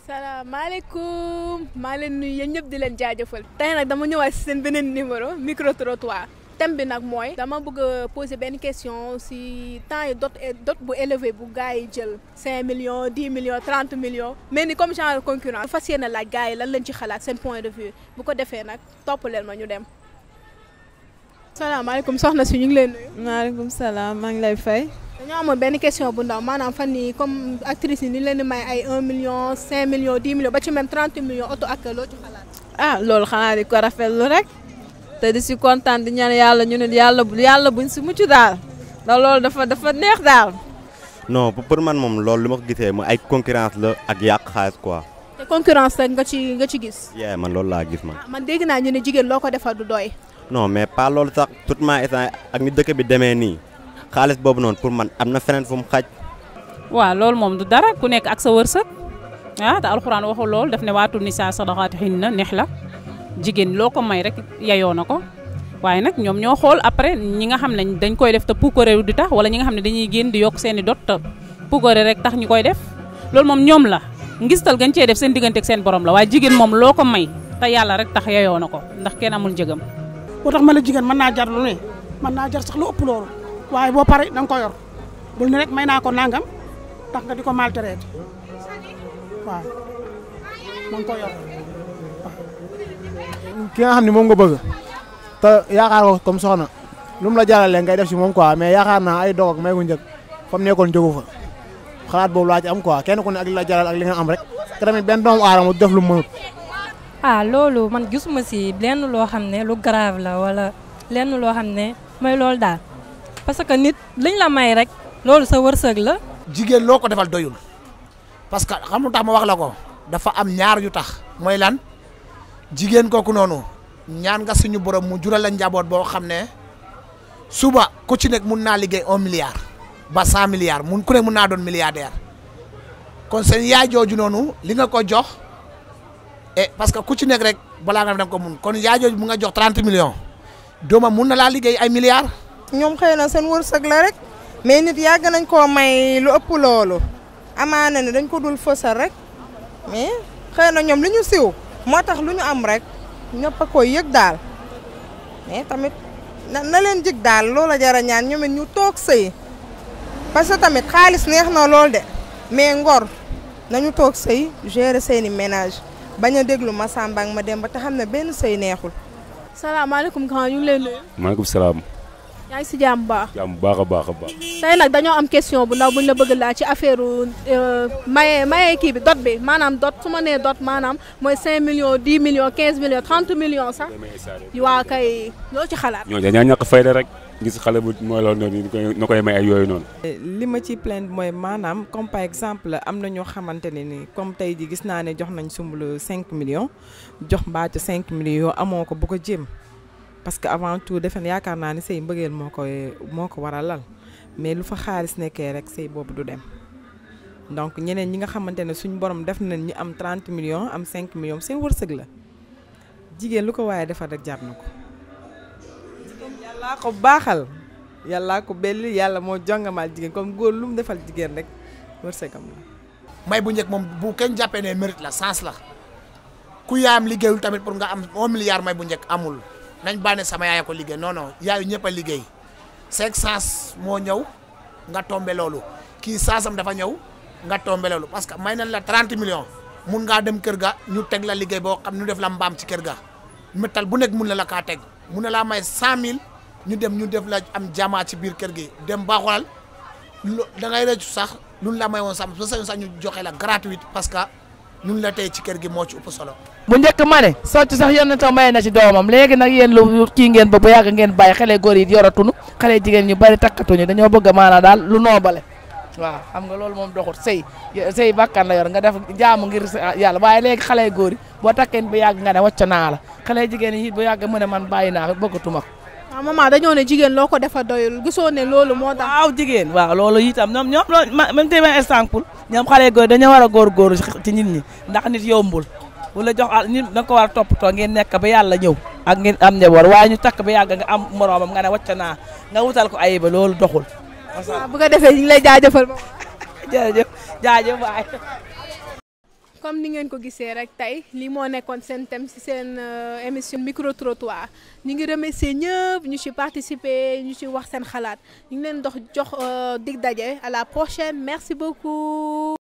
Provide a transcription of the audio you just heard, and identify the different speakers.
Speaker 1: salaamaaleykum maa leen nuyu yéen ñëpp di leen jaajëfal. tey nag dama ñëwaat si seen beneen numéro micro trottoir thème bi nag mooy. dama bëgg a poser benn question si temps yi dot dot bu élevé bu gars yi jël 5 millions 10 millions 30 millions. mais ni comme genre concurrence. fas yéene laaj gars yi lan lañ ci xalaat seen point de vue bu ko defee nag topp leen ma ñu dem. salaamaaleykum soxna si ñu ngi leen nuyu.
Speaker 2: maaleykum salaam maa ngi lay fay.
Speaker 1: dañoo amoon benn question bu ndaw maanaam fan yii comme actrice yi ni leen di may ay 1 million 5 millions 10 millions ba ci même 30 millions auto ak loo ci xalaat.
Speaker 2: ah loolu xanaa di ko rafetlu rek te di si kontaan di ñaan yàlla ñu ne yàlla yàlla buñ si mucc daal ndax loolu dafa dafa neex daal.
Speaker 3: non pour man moom loolu li ma ko gisee ma ay concurrence la ak yàq xaalis quoi.
Speaker 1: te concurrence rek nga ci nga ci gis.
Speaker 3: yee man loolu laa gis man.
Speaker 1: man dégg naa ñu ne jigéen loo ko defal du doy.
Speaker 3: non mais pas loolu sax tout ma instant ak ni dëkk bi demee nii xaalis boobu noonu pour man am na feneen fu mu xaj.
Speaker 4: waaw loolu moom du dara ku nekk ak sa wërsëg ah te alxuraan waxul loolu daf ne waatu nisaa sadaqaatihinna neex la jigéen loo ko may rek yayoo na ko waaye nag ñoom ñoo xool après ñi nga xam ne dañ koy def te puukareeru di tax wala ñi nga xam ne dañuy génn di yokk seen i dot te puukare rek tax ñu koy def loolu moom ñoom la ngistal gañ cee def seen diggante ak seen borom la waaye jigéen moom loo ko may te yàlla rek tax yayoo na ko ndax kenn amul njëgam.
Speaker 5: boo tax ma la jigéen mën naa jar lu ne mën naa jar sax lu ëpp loolu waaye boo pare da nga ko yor bul ne rek may naa ko nangam tax nga di ko maltraité waaw da nga ko yor
Speaker 6: ki nga xam ne moom nga bëgg te yaakaar ko comme soxna lu mu la jaralee ngay def si moom quoi mais yaakaar naa ay dog ak may gu njëkk fa mu nekkoon jógu fa xalaat boobu laa ci am quoi kenn ku ne ak li la jaral ak li nga am rek te tamit benn doomu aadama du def lu mu mënut.
Speaker 7: ah loolu man gisuma si lenn loo xam ne lu grave la wala lenn loo xam ne mooy loolu daal parce que nit liñ la may rek loolu sa wërsëg la.
Speaker 8: jigéen loo ko defal doyul parce que xam lu tax ma wax la ko dafa am ñaar yu tax mooy lan jigéen kooku noonu ñaan nga suñu borom mu jural la njaboot boo xam ne suba ku ci nekk mun naa liggéey un milliard ba cent milliards mun ku nekk mun naa doon milliardaire kon seen yaay jooju noonu li nga ko jox et parce que ku ci nekk rek balaa nga dem ko mun kon yaay jooju mu nga jox 30 millions doomam mun na laa liggéey ay milliards.
Speaker 9: ñoom xëy na seen wërsëg la rek mais nit yàgg nañ koo may lu ëpp loolu amaana ne dañ ko dul fësal rek mais xëy na ñoom li ñu siw moo tax lu ñu am rek ñëpp a koy yëg daal mais tamit na na leen jig daal loola jara ñaan ñoom it ñu toog sëy parce que tamit xaalis neex na lool de mais ngor nañu toog sëy gérer seeni ménage bañ a déglu ma Samba ak ma dem ba te xam ne benn sëy neexul.
Speaker 1: salaamaaleykum grand ñu ngi leen nuyu.
Speaker 10: maaleykum salaam.
Speaker 1: yaa ngi si jàmm bu baax.
Speaker 10: jàmm bu baax a baax a baax.
Speaker 1: tey nag dañoo am question bu ndaw bu ñu la bëgg laa ci affaire maye maye kii bi dot bi maanaam dot su ma nee dot maanaam mooy 5 millions 10 millions 15 millions 30 millions sax. waa kay loo ci xalaat.
Speaker 10: ñoo dañoo ñàkk fayda rek gis xale bu mooy loolu noonu ñu koy ñu koy may ay yooyu noonu.
Speaker 2: li ma ci plainte mooy maanaam comme par exemple am na ñoo xamante ne ni comme tey ji gis naa ne jox nañ sumbulu 5 millions jox mbaacu 5 millions yoo amoo ko bu ko jéem. parce que avant tout defen yaakaar naa ni sëy mbëggeel moo koy moo ko war a lal mais lu fa xaalis nekkee rek sëy boobu du dem donc ñeneen ñi nga xamante ne suñu borom def nañ ñu am 30 millions am 5 millions seen wërsëg la jigéen lu ko waaye defar rek jar na ko. jigéen yàllaa ko baaxal yàllaa ko belli yàlla moo jongamaal jigéen comme góor lu mu defal jigéen rek wërsëgam la.
Speaker 8: may bu njëkk moom bu kenn jàppee ne mérite la sens la ku yaayam liggéeyul tamit pour nga am 1 milliard may bu njëkk amul. nañ bànne sama yaay ko liggéey non non yaayu ñëpp a liggéey cinq sens moo ñëw nga tombe loolu kii saasam dafa ñëw nga tombe loolu parce que may nañ la 30 millions mun ngaa dem kër ga ñu teg la liggéey boo xam ñu def la mbaam ci kër ga métal bu nekk mun na la kaa teg mun na laa may 100000 ñu dem ñu def la am jamaa ci biir kër gi dem ba xoolal lu da ngay rëccu sax luñ la may woon sax ba sax ñu joxe la gratuite parce que ñun la tey ci kër gi moo ci ëpp solo.
Speaker 11: bu njëkk ma ne socc sax yonent tam may na ci doomam léegi nag yéen lu kii ngeen ba bu yàgg ngeen bàyyi xale góor yi yoratunu xale jigéen ñu bari takkatuñu dañoo bëgg maanaam daal lu noobale waaw xam nga loolu moom doxut sëy sëy bakkan la yor nga def jaamu ngir yàlla waaye léegi xale góor yi boo takkee bu yàgg nga ne wàcc naa la xale jigéen yi bu yàgg mu ne man bàyyi naa bëggatuma ko
Speaker 1: waaw maman dañoo ne jigéen loo ko defa doyul gisoo ne loolu moo tax.
Speaker 11: waaw jigéen waaw loolu itam ñoom ñoom loolu même tamit exemple ñoom xale góor dañoo war a góorgóorlu ci nit ñi ndax nit yombul wala jox nit da nga ko war a toppatoo ngeen nekk ba yàlla ñëw ak ngeen am njaboot waaye ñu takk ba yàgg nga am moroomam nga ne wàcc naa nga wutal ko ayiba loolu doxul.
Speaker 1: waaw bu ko defee ñu ngi lay jaajëfal ba.
Speaker 11: jërëjëf jaajëf waay.
Speaker 1: comme ni ngeen ko gisee rek tey lii moo nekkoon seen thème ci seen émission micro trottoir ñu ngi remercier ñëpp ñu ci participer ñu ci wax seen xalaat ñu ngi leen dox jox dig daje à la prochaine merci beaucoup.